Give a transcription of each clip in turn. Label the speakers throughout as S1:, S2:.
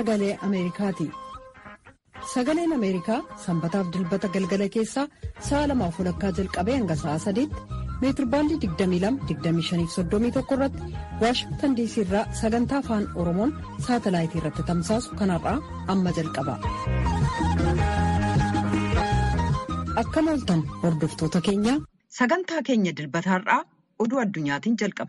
S1: sagalee Ameerikaati. Sagaleen Ameerikaa sanbataaf dilbata galgala keessaa sa'a lamaaf walakkaa jalqabee hanga sa'a sadiitti meetirbaandii 22-25-31 irratti waashingtan diisii irraa sagantaa afaan oromoon saatalaayitii irratti tamsaasu kanarraa amma jalqaba. Akkam ooltan hordoftoota keenya.
S2: Sagantaa keenya dilbataarraa oduu addunyaatiin jalqaba.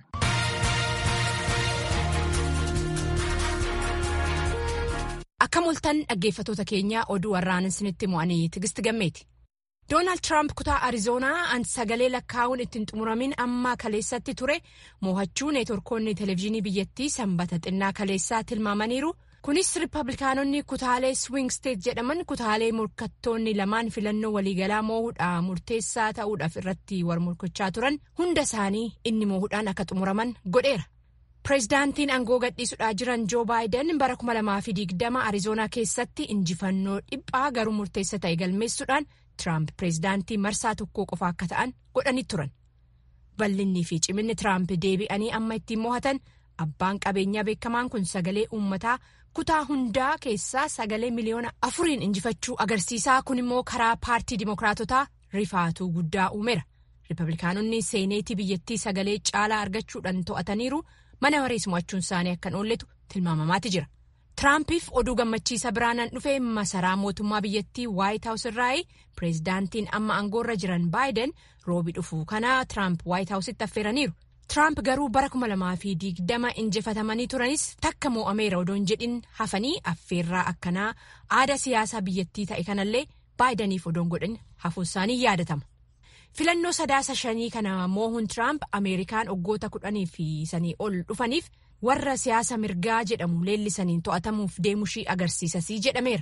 S3: Akkam ooltan dhaggeeffatoota keenya oduu warraan isinitti mo'anii tigisti gammeeti. Doonaald Tiraamp kutaa Arizoonaa an sagalee lakkaa'uun ittiin xumuramin amma kaleessatti ture mo'achuu neetworkoonni televezyiinii biyyattii sanbata xinnaa kaleessaa tilmaamaniiru. Kunis Rippablikaanonni kutaalee Swing State jedhaman kutaalee morkattoonni lamaan filannoo waliigalaa moo'uudhaan murteessaa ta'uudhaaf irratti war morkachaa turan hunda isaanii inni moo'uudhaan akka xumuraman godheera. Pireezidaantiin aangoo gadhiisuudhaa jiran Joo Baayiden bara 2020 Arizoonaa keessatti injifannoo dhiphaa garuu murteessa ta'e galmeessuudhaan Tiraamp pireezidaantii marsaa tokkoo qofa akka ta'an godhanii turan. Bal'inni fi ciminni Tiraamp deebi'anii amma ittiin mo'atan abbaan qabeenyaa beekamaan kun sagalee uummataa kutaa hundaa keessaa sagalee miliyoona afuriin injifachuu agarsiisaa kun immoo karaa paartii dimookiraatotaa rifaatuu guddaa uumeera. Rippablikaanonni seeneetii biyyattii sagalee caalaa argachuudhaan to'ataniiru. mana marees mo'achuun isaanii akkan oolletu tilmaamamaati jira. Tiraampiif oduu gammachiisa biraanaan dhufe masaraa mootummaa biyyattii waayit haawus irraa pireezidaantiin amma aangoorra jiran baayiden roobi dhufuu kana Tiraamp waayit haawusitti affeeraniiru. Tiraamp garuu bara 2020 injifatamanii turanis takka moo'ameera odoon jedhin hafanii affeerraa akkanaa aadaa siyaasaa biyyattii ta'e kanallee baayidaniif odoon godhin hafuun isaanii yaadatama. filannoo sadaasa shanii kana moo'uun tiraamp ameerikaan waggoota kudhanii fi sanii ol dhufaniif warra siyaasa mirgaa jedhamu leellisaniin to'atamuuf deemushii agarsiisasii jedhameera.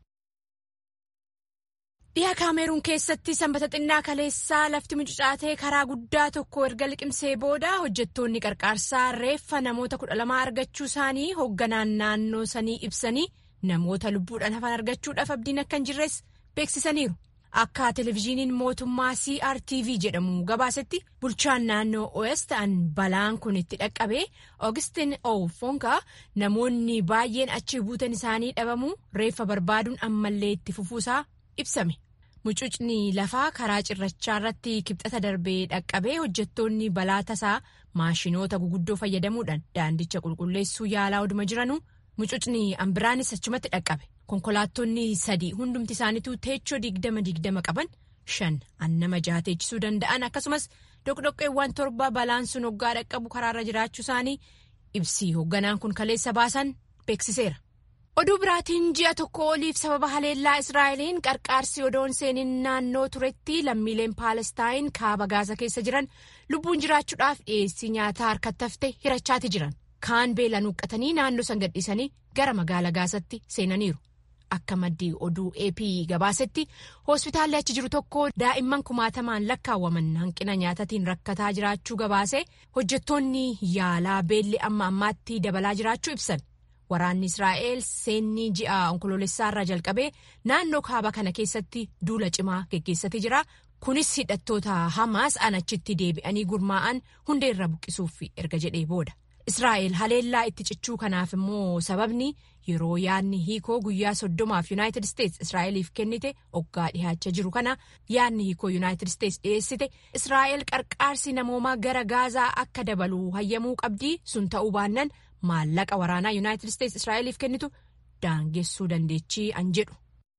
S3: dhiha kaameruun keessatti sanbata xinnaa kaleessaa lafti mucucaatee karaa guddaa tokko erga liqimsee booda hojjettoonni qarqaarsaa reeffa namoota kudha lamaa argachuu isaanii hoogganaan naannoo sanii ibsanii namoota lubbuudhaan hafan argachuudhaaf abdiin akka hin jirres beeksisaniiru. Akka televezyiiniin mootummaa CRTV jedhamu gabaasetti bulchaan naannoo OS ta'an balaan kun itti dhaqqabee Augustin Ofonka namoonni baay'een achi buutan isaanii dhabamu reeffa barbaaduun ammallee itti fufuusaa ibsame. Mucucni lafaa karaa cirrachaa irratti kibxata darbee dhaqqabee hojjettoonni balaa tasaa maashinoota guguddoo fayyadamuudhaan daandicha qulqulleessuu yaalaa oduma jiranuu mucucni ambiraanis achumatti dhaqqabe. konkolaattonni sadii hundumti isaaniitu teechoo digdama digdama qaban shan annama jaha teechisuu danda'an akkasumas dhoqdhoqqeewwan torba balaan sun hoggaa dhaqqabu karaarra jiraachuu isaanii ibsii hoogganaan kun kaleessa baasan beeksiseera. oduu biraatiin ji'a tokko oliif sababa haleellaa israa'eliin qarqaarsi odoon seeniin naannoo turetti lammiileen paalestaayin kaaba gaasa keessa jiran lubbuun jiraachuudhaaf dhiyeessii nyaataa harkatti hafte hirachaati jiran kaan beelaan huqqatanii naannoo san gadhiisanii gara magaala gaasatti seenaniiru. Akka maddii oduu AP gabaasetti hospitaalli achi jiru tokko daa'imman kumaatamaan lakkaawwaman hanqina nyaatatiin rakkataa jiraachuu gabaase hojjettoonni yaalaa beelli amma ammaatti dabalaa jiraachuu ibsan. Waraanni Israa'el seenni ji'a onkoloolessaarraa jalqabee naannoo kaaba kana keessatti duula cimaa geggeessatee jira. Kunis hidhattoota Hamaas achitti deebi'anii gurmaa'an hundeerra buqqisuuf erga jedhee booda. Israa'el haleellaa itti cichuu kanaaf immoo sababni yeroo yaadni hiikoo guyyaa soddomaaf yuunaayitid isteetsi Israa'eliif kennite oggaa dhihaachaa jiru kana yaadni hiikoo yuunaayitid isteetsi dhiyeessite Israa'el qarqaarsi namoomaa gara gaazaa akka dabalu hayyamuu qabdii sun ta'uu baannan maallaqa waraanaa yuunaayitid isteetsi Israa'eliif kennitu daangessuu dandeechii an jedhu.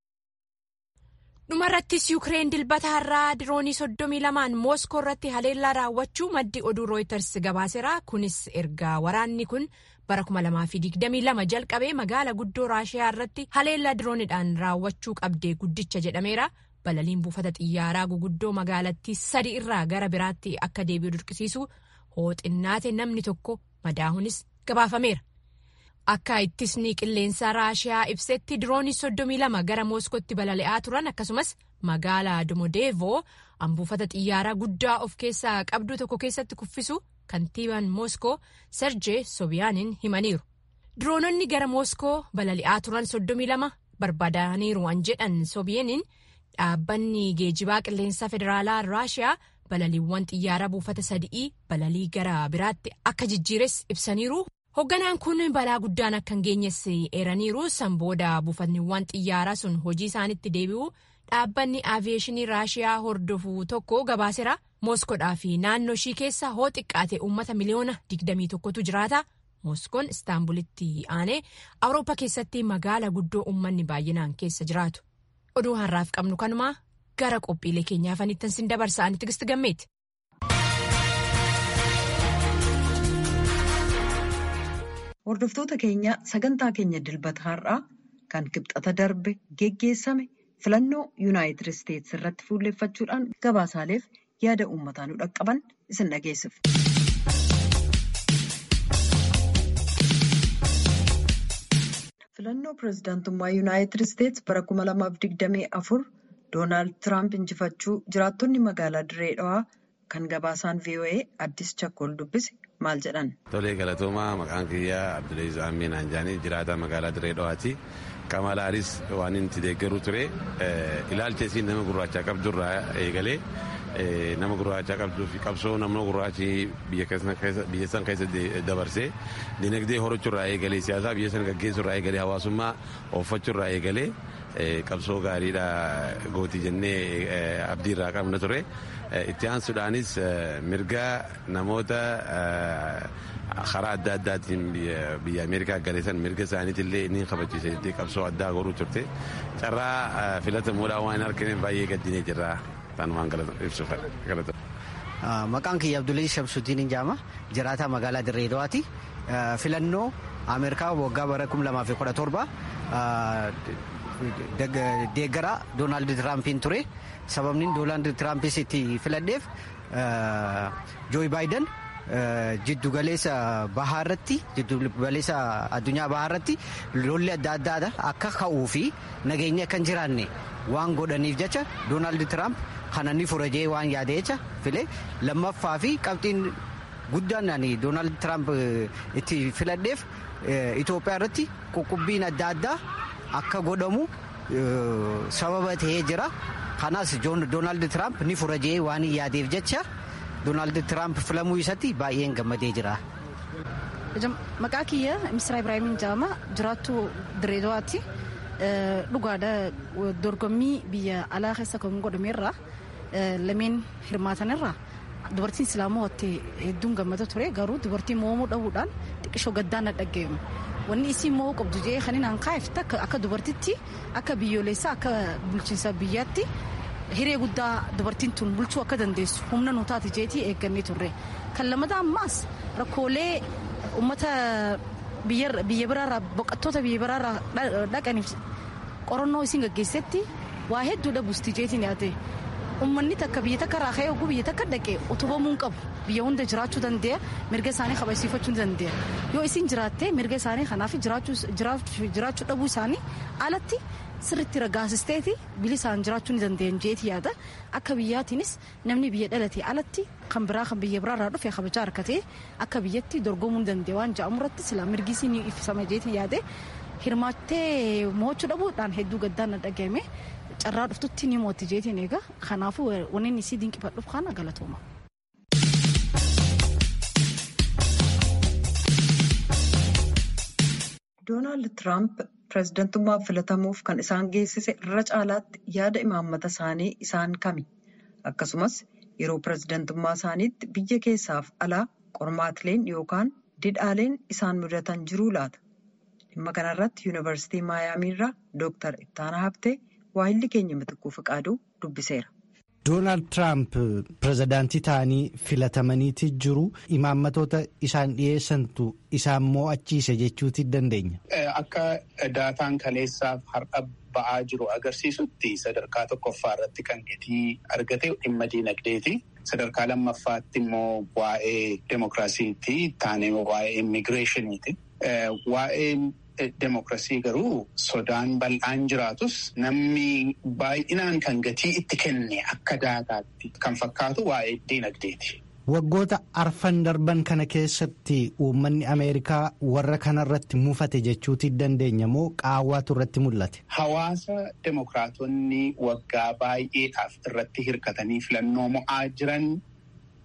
S3: dhumarrattis yuukireen dilbata har'aa diroonii soddomii lamaan mooskoo irratti haleellaa raawwachuu maddi oduu rooyiters gabaaseera kunis erga waraanni kun bara 2022 jalqabee magaala guddoo raashiyaa irratti haleellaa diroonidhaan raawwachuu qabdee guddicha jedhameera balaliin buufata xiyyaaraa guguddoo magaalattii sadi irraa gara biraatti akka deebi'u dirqisiisu hooxinnaate namni tokko madaahunis gabaafameera. Akka ittisni qilleensaa raashiyaa ibsetti diroonii soddomii lama gara mooskootti balali'aa turan akkasumas magaalaa Domodeevoo buufata xiyyaaraa guddaa of keessaa qabdu tokko keessatti kuffisu kantiibaan mooskoo Serjee Sobiyaanin himaniiru. Diroononni gara mooskoo balali'aa turan soddomii lama barbaadaniiru an jedhan Sobiyaanin dhaabbanni geejibaa qilleensaa federaalaa raashiyaa balaliiwwan xiyyaaraa buufata sadii balalii gara biraatti akka jijjiires ibsaniiru. Hoogganaan kun balaa guddaan akka hin geenyes eeraniiru san booda buufanniiwwan xiyyaaraa sun hojii isaanitti deebi'u dhaabbanni aaviyeeshinii raashiyaa hordofu tokko gabaaseera mooskoodhaa fi naannoo ishii keessa hoo xiqqaate uummata miliyoona 21tu jiraata. Mooskoon istaanbulitti aanee awurooppaa keessatti magaala guddoo uummanni baay'inaan keessa jiraatu. Oduu har'aaf qabnu kanumaa gara qophiilee keenyaafanitti sin dabarsa'anii tigisti gammeeti.
S2: Hordoftoota keenya sagantaa keenya dilbata har'aa kan kibxata darbe geggeessame filannoo yuunaayitid isteetsi irratti fuulleeffachuudhaan gabaasaaleef yaada uummataa nu dhaqqaban isin dhageessifna. filannoo pireezidaantummaa yuunaayitid isteetsi bara 2024 doonaald tiraamp injifachuu jiraattonni magaalaa diree dhawaa kan gabaasaan voa addis chakkol dubbise maal jedhan.
S4: tolee galatoomaa maqaan kiyyaa abduleez amiin anjaanii jiraataa magaalaa diree dhawaati qamalaanis waan inni deeggaruu ture ilaalcha isiin nama gurraachaa qabdurraa eegalee nama gurraachaa qabduu fi qabsoo nama gurraachi biyya san keessa dabarsee dinagdee horachuurraa eegalee siyaasaa biyya san gaggeessuurraa eegalee hawaasummaa ooffachuurraa eegalee qabsoo gaariidha gootii jennee abdiirraa qabna ture. itti aansuudhaanis mirga namoota karaa adda addaatiin biyya ameerikaa galeessan mirga isaaniitillee ni kabachiisa jettee qabsoo addaa godhuu turte carraa filatamuudhaan waan hin argine baay'ee gaddinee jirra tan waan ibsuuf galata.
S5: Maqaan kiyya Abdullii Shamsuddin Injaama jiraataa magaalaa Dirree Dawaati. Filannoo Ameerikaa waggaa bara 2017 deeggaraa Doonaald Tiraampiin ture. sababni doonaald tiraampis itti filadheef jooyi baayiden jiddugaleessa bahaa irratti jiddugaleessa addunyaa bahaa irratti lolli adda addaadha akka ka'uu fi nageenya akka hin jiraanne waan godhaniif jecha doonaald tiraamp kana ni fura jee waan yaade jecha file lammaffaa fi qabxiin guddaan doonaald tiraamp itti filadheef Itoophiyaa irratti quqqubbiin adda addaa akka godhamu sababa ta'ee jira. kanaas doonaald tiraamp ni fura jee waan yaadeef jecha doonaald tiraamp filamuu isatti baay'een gammadee jira.
S6: Maqaa kiyya Misraa Ibraahimin jedhama jiraattuu Direedawaatti dhugaadha dorgommii biyya alaa keessa kan godhamerra lameen hirmaatanirra dubartiin islaamaa hottee hedduun gammada ture garuu dubartiin moomuu dhabuudhaan xiqqishoo gaddaan na dhaggeemu. Wanni isiin mo'uu qabdu jee kan hin hanqaa'eef akka dubartitti akka biyyoolessaa akka bulchiinsa biyyaatti hiree guddaa dubartiin tun bulchuu akka dandeessu humna nu taate jeetii eeggannee turre. Kan lammataa ammaas rakkoolee uummata biyya biraarraa boqottoota biyya biraarraa dhaqaniif qorannoo isiin gaggeessetti waa hedduu dhabuusti jeetiin yaate. Uummanni takka biyya takka irraa ka'ee oguu biyya takka dhaqee utubamuu qabu biyya hunda jiraachuu danda'a mirga isaanii kabachiifachuu danda'a yoo isin jiraattee mirga isaanii kanaaf jiraachuu dhabuu isaanii alatti sirriitti ragaasisteeti bilisaan jiraachuu ni danda'an jeeti yaada akka biyyaatiinis namni biyya dhalatee alatti kan biraa kan biyya biraarraa dhufe kabajaa harkatee akka biyyatti dorgomuu ni danda'a waan jedhamu irratti silaa mirgi isii ni ifisama jeeti yaade hirmaattee mo'achuu dhabuudhaan hedduu gaddaan na dhagahame. carraa dhuftutti ni mootti jeetiin egaa kanaafuu wanni isii dinqifadhuuf kana galatooma.
S2: Doonaald Tiraamp pireezidantummaaf filatamuuf kan isaan geessise irra caalaatti yaada imaammata isaanii isaan kami akkasumas yeroo pireezidantummaa isaaniitti biyya keessaaf alaa qormaatileen yookaan didhaaleen isaan mudatan jiruu laata. Dhimma kanarratti yuunivarsiitii Maayaamiirraa Dooktar Ittaanaa Habtee waahilli keenya mitikkuu fiqaaduu dubbiseera.
S7: Doonaald Tiraamp pirezidaantii ta'anii filatamaniiti jiru imaammatoota isaan dhiyeessantu isaan mo'achiise jechuuti dandeenya.
S8: Akka daataan kaleessaaf har'a ba'aa jiru agarsiisutti sadarkaa tokkoffaa irratti kan gatii argate dhimma diinagdeeti. Sadarkaa lammaffaatti immoo waa'ee demokiraasiiti taanee waa'ee immigireeshiniiti. Waa'ee Demokiraasii garuu sodaan bal'aan jiraatus namni baay'inaan kan gatii itti kenne akka daataatti kan fakkaatu waa'ee diinagdeeti.
S7: Waggoota arfan darban kana keessatti uummanni Ameerikaa warra kanarratti mufate jechuuti dandeenya moo qaawwaatu irratti mul'ate?
S8: Hawaasa demokiraatonni waggaa baay'eedhaaf irratti hirkatanii filannoo mo'aa jiran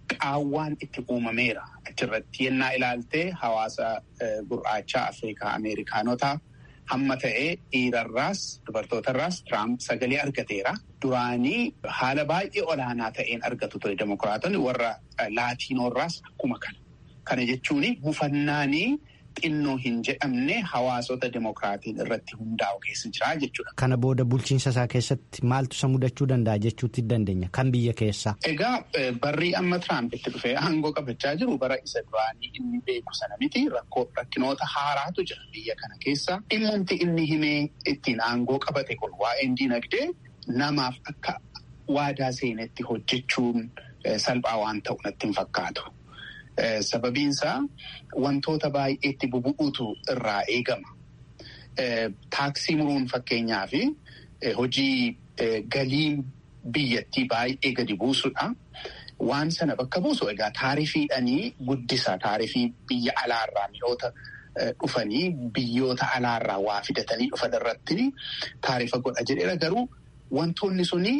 S8: qaawwaan itti uumameera achirratti yennaa ilaaltee hawaasa gurraachaa Afrikaa Ameerikaanotaa hamma ta'ee dhiirarraas dubartootarraas Tiraamp sagalee argateera. Duraanii haala baay'ee olaanaa ta'een argatu ture demokiraatonni warra laatiinoorraas akkuma kana. Kana jechuun buufannaanii xinnoo hin jedhamne hawaasota demokiraatiin irratti hundaa'u keessa jira jechuudha.
S7: Kana booda bulchiinsa isaa keessatti maaltu isa mudachuu danda'a jechuutti dandeenya kan biyya keessaa.
S8: Egaa barrii amma Tiraamp itti dhufee aangoo qabachaa jiru bara isa duraanii inni beeku sana miti rakkinoota haaraatu jira biyya kana keessa. Dhimmoonni inni himee ittiin aangoo qabate kun waa'een dinagdee namaaf akka waadaa seenetti hojjechuun salphaa waan ta'u natti hin fakkaatu. Sababiinsaa wantoota baay'eetti bubu'uutu irraa eegama. Taaksii muruun fakkeenyaa fi hojii galiin biyyattii baay'ee gadi buusudha. Waan sana bakka buusu egaa taarifiidhanii guddisa. Taarifii biyya alaarraa mi'oota dhufanii biyyoota alaarraa waa fidatanii dhufan irratti taarifa godha jedheera garuu wantoonni suni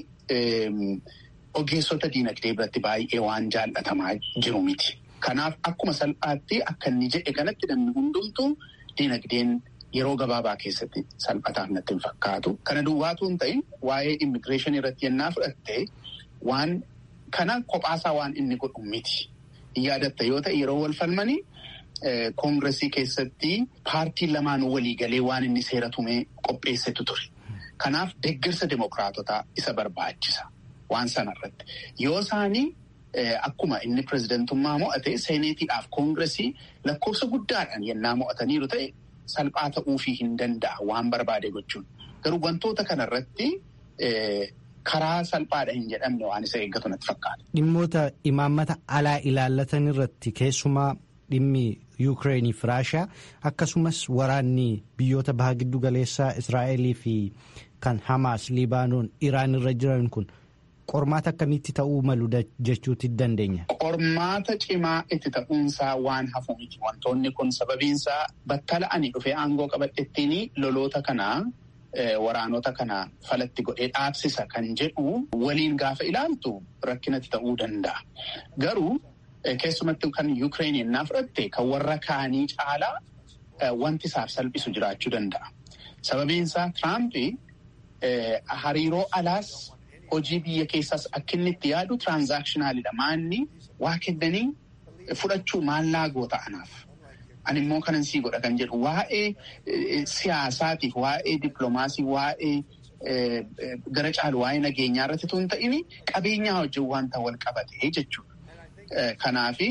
S8: ogeessota diinagdee biratti baay'ee waan jaallatamaa jiru miti. Kanaaf akkuma salphaatti akka inni jedhe kanatti namni hundumtuu diinagdeen yeroo gabaabaa keessatti salphataaf natti hin fakkaatu. Kana duwwaatu hin ta'in waa'ee immigireeshinii irratti yennaa fudhatte waan kana kophaasaa waan inni godhu miti. Yaadatta yoo ta'e yeroo wal falmanii koongiresii keessatti paartiin lamaan walii galee waan inni seera tumee qopheessetu ture. Kanaaf deeggarsa demokiraatotaa isa barbaachisa waan sanarratti. Yoo isaanii Akkuma inni pirezidantummaa mo'ate seeneetiidhaaf koongiresii lakkoofsa guddaadhaan yennaa mo'ataniiru ta'e salphaa ta'uufii hin danda'a waan barbaade gochuun. Garuu wantoota kanarratti karaa salphaadha hin jedhamne waan isa eeggatu natti fakkaata.
S7: Dhimmoota imaammata alaa ilaallatan irratti keessumaa dhimmi Yuukireenii fi Raashaa akkasumas waraanni biyyoota baha giddu galeessaa Israa'elii fi kan Hamaas, Libaanoon, Iraan irra jiran kun. Qormaata akkamitti ta'uu malu jechuutti dandeenya.
S8: Qormaata cimaa itti ta'uunsaa waan hafu miti. Wantoonni kun sababiinsaa battala ani dhufee aangoo qabadhettiin loloota kanaa waraanota kana falatti godhee dhaabsisa kan jedhu waliin gaafa ilaaltu rakkinatti ta'uu danda'a. Garuu keessumatti kan Yuukireen yennaa fudhatte kan warra kaanii caalaa wanti isaaf salphisu jiraachuu danda'a. Sababiinsaa Tiraampi hariiroo alaas. Hojii biyya keessaas akka inni itti yaadu tiraanzaakshinaaliidha. Maanni waa kennanii fudhachuu maallaa ta'anaaf. Ani immoo kanan sii godha kan jedhu waa'ee siyaasaatiif, waa'ee dippiloomaasii, waa'ee gara caalu waa'ee nageenyaa irratti tun ta'in qabeenyaa wajjin wanta wal qabate jechuudha. Kanaafi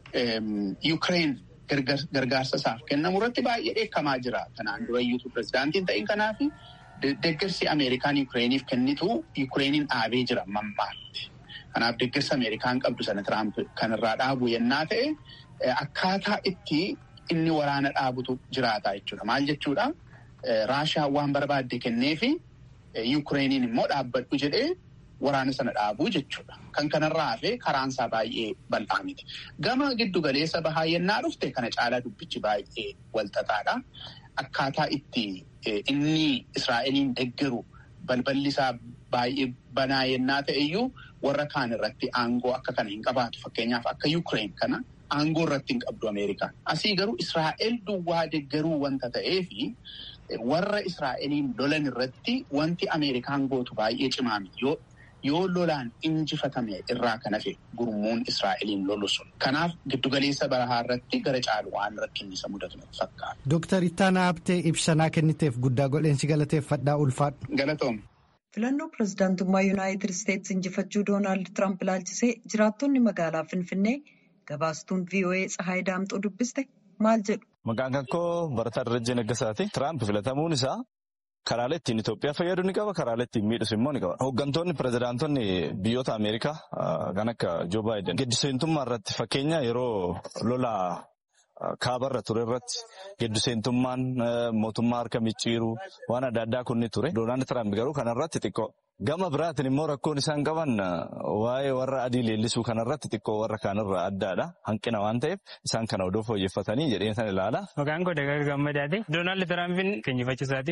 S8: Yuukireen gargaarsa isaaf kennamu irratti baay'ee dheekkamaa jira. Kanaan dura iyyuu pirezidaantiin ta'in kanaafi. Deeggarsi Ameerikaan Yukireeniif kennitu Yukireeniin dhaabee jira mammaatti. Kanaaf deeggarsa Ameerikaan qabdu sana Tiraamp kanarraa dhaabu yennaa ta'e akkaataa itti inni waraana dhaabutu jiraata jechuudha. Maal jechuudha? Raashaa waan barbaadde kenneefi Yukireeniin immoo dhaabbadhu jedhee waraana sana dhaabuu jechuudha. Kan kanarraa hafee karaansaa baay'ee bal'aa miti. Gama giddu galeessa bahaa yennaa dhufte kana caalaa dubbichi baay'ee walxaxaadha. Akkaataa itti inni Israa'eliin deeggaru balballi isaa baay'ee banaa yennaa ta'e iyyuu warra kaan irratti aangoo akka kana hin qabaatu. Fakkeenyaaf akka Yuukireen kana aangoo irratti hin qabdu Ameerikaan. Asii garuu Israa'el duwwaa deeggaruu wanta ta'eefi warra Israa'eliin lolan irratti wanti Ameerikaan gootu baay'ee cimaa miti. Yoo lolaan injifatame irraa kan hafe gurmuun Israa'eliin lolu sun. Kanaaf giddugaleessa bahaa irratti gara caalu waan rakkinni isa mudatu fakkaata.
S7: Dooktar Ittaanaa Abtee ibsanaa kenniteef guddaa godheensi galateeffadhaa ulfaadhu.
S8: Galatoom.
S2: Filannoo pirezidaantummaa Yuunaayitid Isteetsi injifachuu Doonaald Tiraamp ilaalchisee jiraattonni magaalaa Finfinnee gabaastuun VOA Tsahaay Daamxoo dubbiste maal jedhu.
S9: Maqaan kankoo Barataa Darajjee Naggasaati. Tiraamp filatamuun isaa karaalee ittiin Itoophiyaa fayyadu ni qaba. Karaalee ittiin miidhus immoo ni qaba. Hooggantoonni pirezidaantonni biyyoota Ameerikaa kan akka Joo Baayiden gaddiseentummaa irratti fakkeenya yeroo lola kaabarra ture irratti gaddiseentummaan mootummaa harka micciiruu waan adda addaa kun ni ture. Doonaald Tiraamp garuu kanarratti xiqqoo. Gama biraatiin immoo rakkoon isaan qaban waa'ee warra adii leellisuu kanarratti xiqqoo warra kaanirraa addaadha. Hanqina waan ta'eef isaan kana odoo fooyyeffatanii jedheen san ilaala.
S10: Maqaan koo Dagaga Gammadaati. Doonaald Tiraampiin injifachuu isaatiif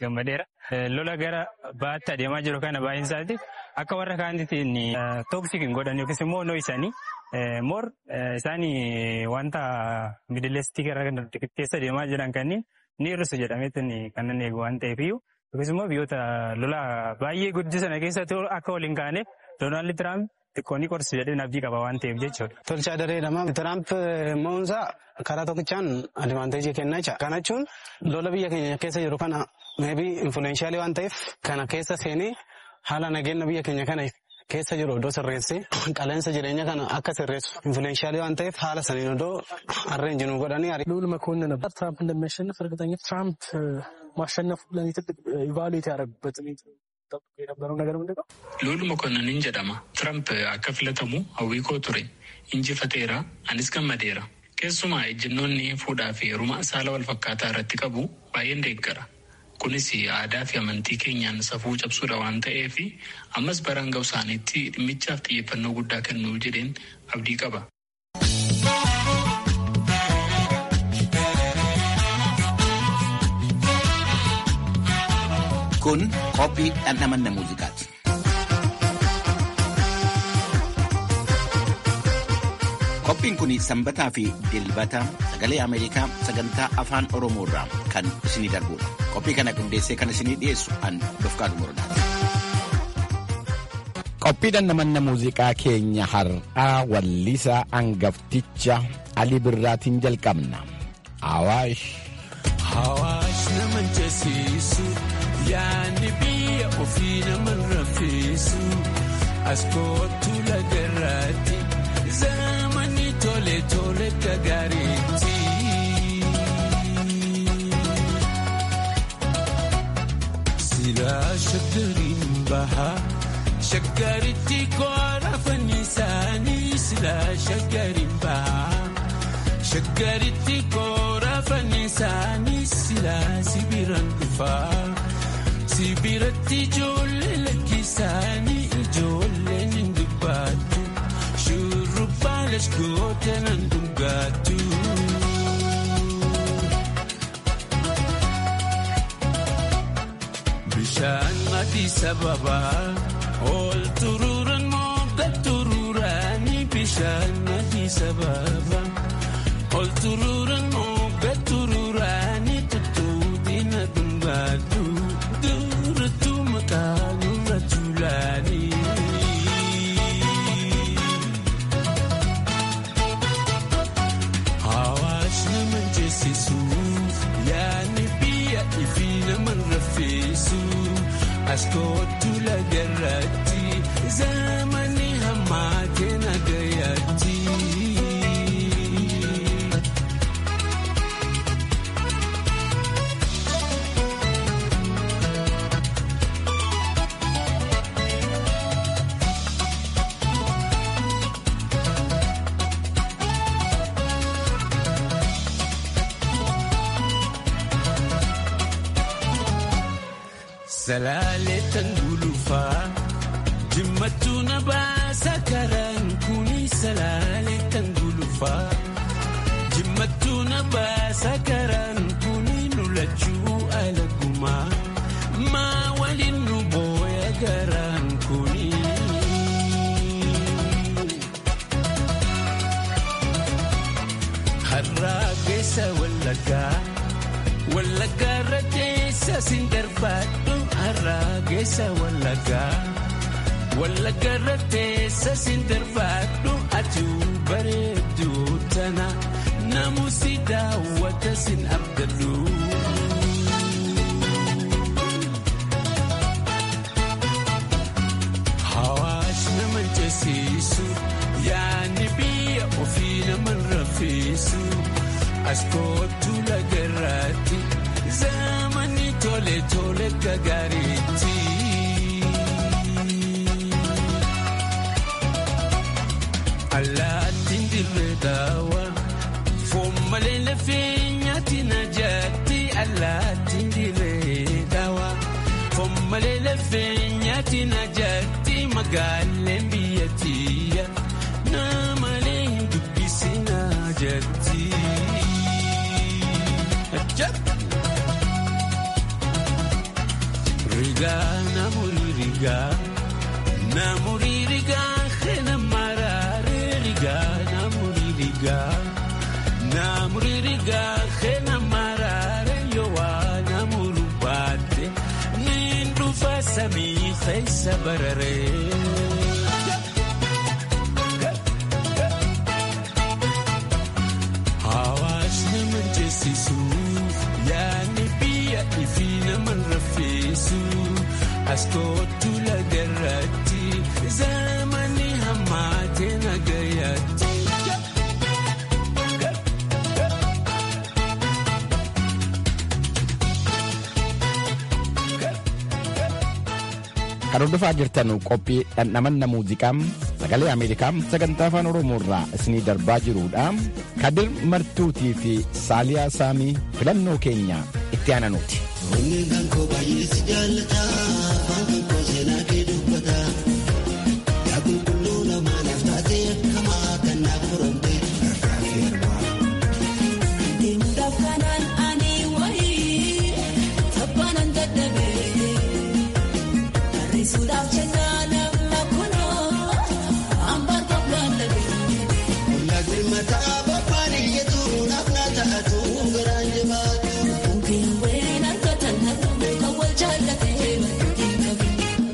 S10: gammadeera. Lola gara baatti adeemaa jiru kana baay'een isaati akka warra kaanitiin tooksik hin godhan yookiis immoo nooyisanii moor isaan wanta midileestii gara keessa deemaa jiran kanneen ni hir'isu jedhameetiin kan eegu waan ta'eefiyyuu yookiis immoo biyyoota lola baay'ee guddisan keessatti akka waliin kaaneef Doonaald Tiraamp xiqqoonni qorsi jedhee abdii qaba waan ta'eef jechuudha.
S11: Tolchaa dareedhama. Tiraamp mo'umsaa karaa tokkichaan adivaanteejii kennaa jira. Kana jechuun lola biyya keenya keessa jiru kana meebii infuleeshaalii waan ta'eef kana keessa seenee haala nageenya biyya keenya kana keessa jiru iddoo sirreessee qaleensa jireenya kana akka sirreessu infuleeshaalii waan ta'eef haala saniin iddoo arreenjinuu godhanii
S12: ልዑል መኮንን ነበር ትራምፕ እንደሚያሸንፍ እርግጠኛ ትራምፕ ማሸነፉ ለእኔ ትልቅ ኢቫሉዌት ያደረጉበት የነበረው ነገር ምንድን ነው?
S13: ልዑል መኮንንን jedhama ትራምፕ akka filatamu hawwii koo ture injifateera anis gammadeera keessumaa ejjennoonni fuudhaa fi heeruma saala wal fakkaataa irratti qabu baay'een deeggara kunis aadaa fi amantii keenyaan safuu cabsuudha waan ta'eef ammas baraan ga'u isaaniitti dhimmichaaf xiyyeeffannoo guddaa kennuu jedheen abdii qaba.
S14: Kun qophii dhandhamanna muuziqaati. Qophiin kun sanbataa fi dilbata sagalee Ameerikaa sagantaa afaan Oromoo irraa kan isinii darbudha. Qophii kana qindeessee kan isinii dhiyeessu an Dofqaadu Morodaati.
S15: Qophii dhandhamanna muuziqaa keenya har'aa wallisaa angafticha Ali Birraatiin jalqabna. Awaash.
S16: Awaash nama jasiisu yaadni biyya ofii nama rafeessu as kootu lagarraatti zamani tole tole gagaariitti. Silaa shaggariin bahaa shaggaritti koora fannisaanii silaa shaggariin bahaa shaggaritti koora fannisaanii silaa sibiran dhufaa. Sibiratti ijoollee lakkisaanii ijoolleen hin dubbattu shurrubbaa lashgoota nan dhugaattu. Bishaan adii sababaa ol turuuran mogga turuuraanii bishaan adii sababaa ol turuuran mogga turuuraanii tuttuutii na dhugaattu. Hawaasni nama jeesisu yaadni biyya ifi nama rafeessu as kootu lagarratti zamani hammaa kenna gayyaatti. Salaaleetan gulufaa jimmatu na baasa karaan kuni salaaleetan gulufaa jimmatu na baasa karaan kuni lulachuu alagumaa maa waliin nu booya garaan kuni. Harraa keessa wallaggaa wallaggaa irra keessa siin darbaadhu. harraa keessa wallaggaa wallaggaa irra teessa siin darbaadhu ati bareedu tana namusi daawwata siin abdadhu. Hawaas nama jeesisu yaadni biyya ofii nama rafeessu as kootu lagarraatti. zamani tole tole gagaariitti. Allaattiin dirree daawa foon malee lafee nyaatti na jaatti. Allaattiin dirree daawa foon malee lafee nyaatti na jaatti. Magaaleen biyyattiya namalee hin dubbisi na jatti. rigaa namurii rigaa namurii rigaa hena maraaree rigaa namurii rigaa namurii rigaa hena maraaree yowaa namuru baate niin dhufa samii keessa bararee. Hawaasni mancheessisu yaadni biyya ifi nama rafeessu as kootu lagarratti zamani hammaate nagayaatti.
S15: Kan hordofaa jirtan qophii dhandhamanna muuziqaa sagalee Ameerikaa sagantaa afaan Oromoo irraa isinii darbaa jirudha. Kadir Martuutii fi Saaliyaa Saamii filannoo keenya itti aananuuti.
S17: Onneen kan koo baay'ee si jaallata afaan kan koo seenaa kee dubbata yaa qulqulluu namaanaaf taatee akkamaa kan naaf furamte harkaa fi harmaa.
S18: Deemuudhaaf kanaan ani wayii taphaanan dadhabee barreessuudhaaf jennaa nama kunoo hambaan qophlaan dhabee.
S17: Ollaa birmataa babbaan iyyatu naaf na ta'atu garaan jabaatu.
S18: Bukkeen ween harka tannatu kan wal jaallatee bakkeetiin qabu.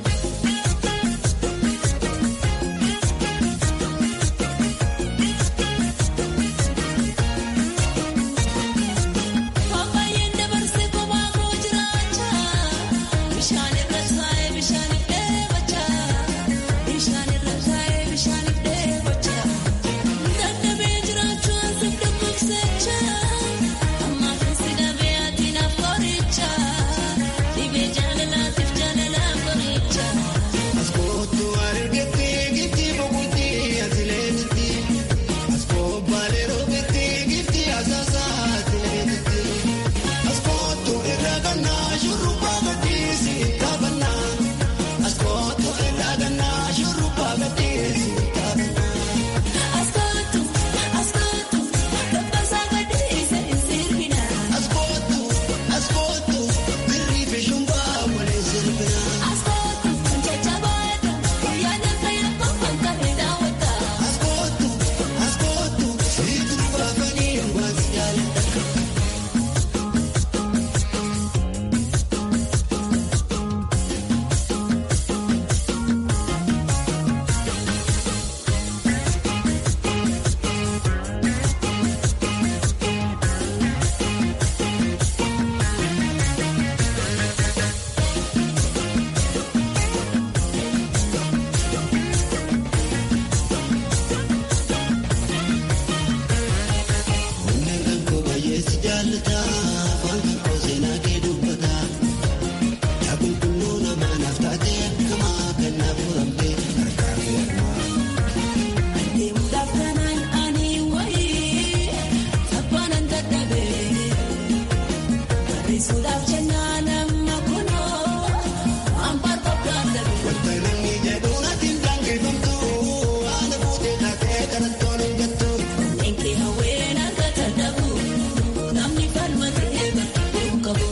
S18: Paappayyeen dabarsee kophaa koo jiraacha. Bishaan irra taa'ee bishaaniif dheebocha. Bishaan irra taa'ee bishaaniif dheebocha. Dadhabee jiraachuun siif dhukkubsacha. Amma keessi dhabee ati naaf qoricha. Dhibee jaalalaatiif jaalalaaf qoricha.
S17: As kootu argite gifti boqotti atileetitti. As kobbaalee roobette gifti asaasaa atileetitti. As kootu irraa gannaa shurrubbaa gadhiisi taphannaa. As kootu irraa gannaa shurrubbaa gadhiisi taphannaa.
S18: As kootu as kootu dabbasaa gadhiise hin sirbina.
S17: As kootu as kootu birrii fi shumbaa waliin sirbina.
S18: As kootu jajjabaadha guyyaa fayyadamu kan qabee daawwata.
S17: As kootu as kootu siitu baafanii waan si jaalladha. Onneen kan koo baay'ee si jaallata afaan kan koo seenaa kee dubbata yaa qulqulluu namaanaaf taatee akkamaa kan naaf furamte harkaa fi harmaa.
S18: Deemuudhaaf kanaan ani wayii taphaanan dadhabee barreessuudhaaf jennaa nama kunoo hambaan qophlaan dhabee.
S17: Wanta namni jedhu natti hin dhangeffamtu haala fuutee taatee kanattoon hin jettu.
S18: Enkee hawween harka dadhabu namni falmatee bakkee qabu.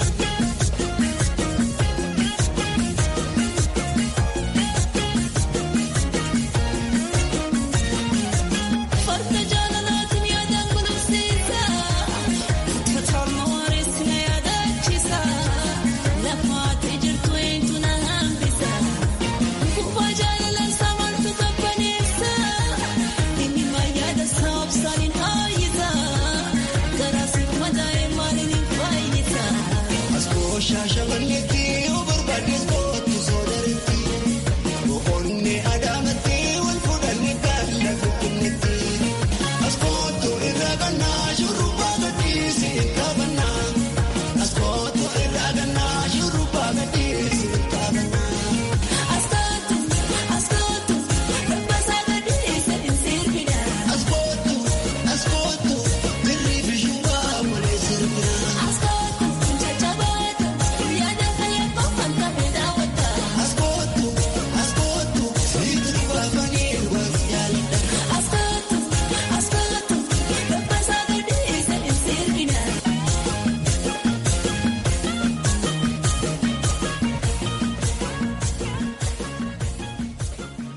S18: Farda jaalalaatiin yaadaan kunuunsiisa. Totorma wareessi na yaadaachisa. Lafaatee jirtu eenyu na hambisa. Kubbaa jaalalaan saamaltu qabbaneessa. Inni mayyaada saabsaan hin haayyisa. Garaasiif madaa'ee maaliin hin fayyisa.
S17: As koo shaashamanneetti yoo barbaades kootu soodareetti. Boqonnee adaamatti wal fuudhanii gaala finfinneetti. As kootu irraa gannaa shurrubbaa gadhiisi taphannaa. As kootu irraa gannaa shurrubbaa gadhiisi taphannaa.
S18: As kootu as kootu dabbasaa gadhiise hin sirbina.
S17: As kootu as kootu birrii fi shumbaa waliin sirbina.
S18: As kootu jajjabaadha guyyaa fayyadamu kan qabee daawwata.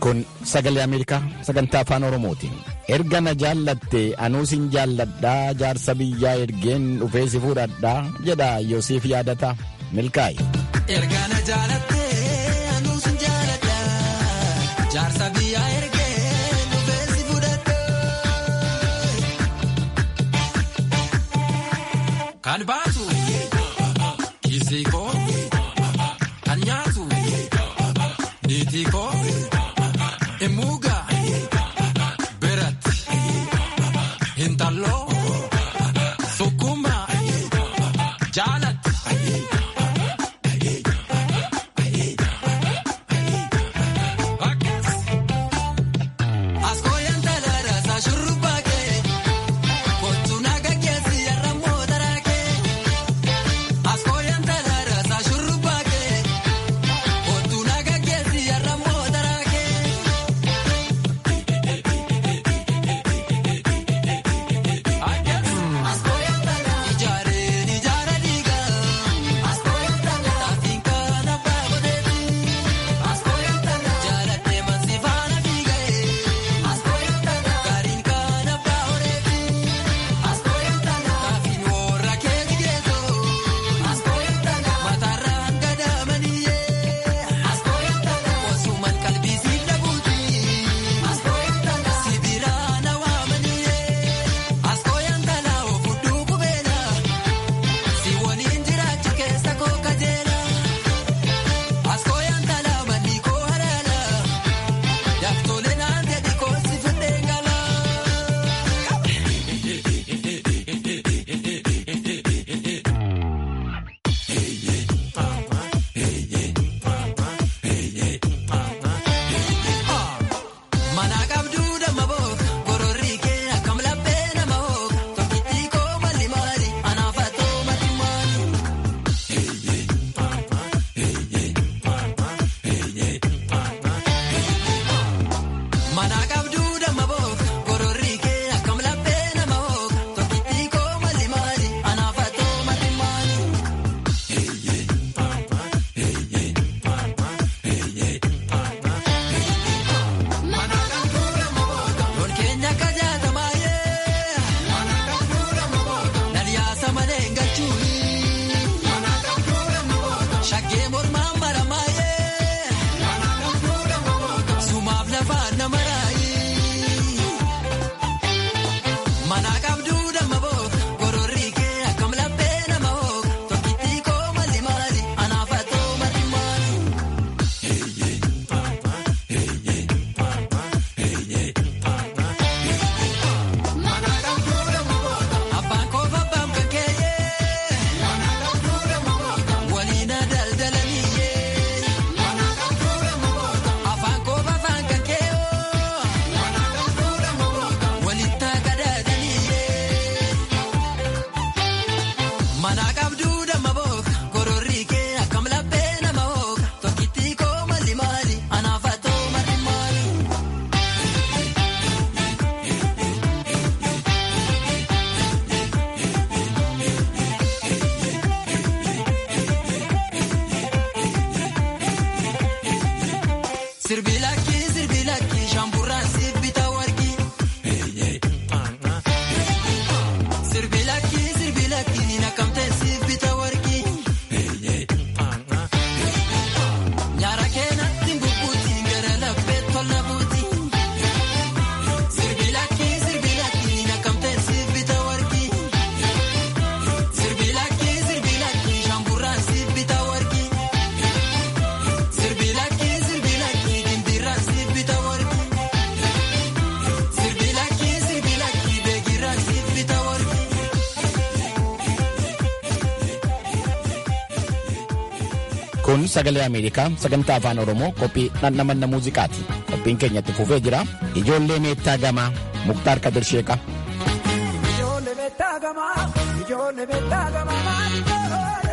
S15: Kun sagalee Ameerikaa sagantaa afaan Oromooti. Erga na jaallatte anuus hin jaalladhaa jaarsa biyyaa ergeen dhufee si fuudhadhaa jedha Yoosiif yaadata milkaa'i.
S16: Erga na jaalatte anuus hin jaaladha jaarsa biyyaa ergeen dhufee si fuudhadha. Kan baatu kiisii koo kan nyaatu niitii koo emuuga biratti hintalloo sukkuma jaalatti. Askooyaan talaadhaa saa shurrubbaa kee kottu naga keessi yarra mootaraa kee. Askooyaan talaadhaa saa shurrubbaa kee kottu naga keessi yarra mootaraa kee. Ijaareen ijaara diigaa taafiin kan abbaa godheeti. Jaalatee mansi faana fiigee gaariin kan abbaa horeeti. Kaafiin warra keeti geessoo mataarraan gadaamaniyyee. Osuman qalbii siif dhabuuti sibiraan hawaamaniyyee. Askooyaan talaa ofudduu qubeela si waliin jiraachu keessa koo kajeela. Askooyaan talaa manni koo halaala daftolee naan jedhi koo si fudhee gala. Mana qabduu damma book gororrii kee akkam laphee nama hook tokkittii koo malli maali anaaf atoo mati maali. Mana qabduu damma book gororrii kee akkam laphee nama hook tokkittii koo malli maali anaaf atoo mati maali. Loon keenya akka jaatamaayee Naliyaasa malee hin galchuuni Shaggee mormaan maramaayee Sumaaf lafaan nama raayi Mana qabduu damma book gororrii kee akkam laphee nama hook tokkittii koo malli maali anaaf atoo mati maali. Abbaan koo abbaan kan keeyee waliina daldalaniyyee afaan koo afaan kan keeyoo walitti gadaadaniyyee mana qabduu damma book gororrii kee akkam laphee nama hook tokkittii koo malli maali anaaf atoo mati maali. Sirbi lakkii sirbi lakkii shamburraan sibbita warqii. Sirbi lakkii sirbi lakkii nakkamtee sibbita warqii. Nyaara keenatti bubbuuti gara laphee tola buuti. Sirbi lakkii sirbi lakkii nakkamtee sibbita warqii. Sirbi lakkii sirbi lakkii shamburraan sibbita warqii. Sirbi lakkii sirbi lakkii dindirraan sibbita warqii. Sirbi lakkii sirbi lakkii beekirraan sibbita warqii.
S15: Kun sagalee Ameerikaa sagantaa afaan Oromoo qophii dhandhamanna muuziqaati. Qophiin keenyatti fufee jira. Ijoollee meettaa gamaa Muktaar Kadir Sheeqa.
S18: Ijoollee beektaa gamaa, ijoollee beektaa gamaa maali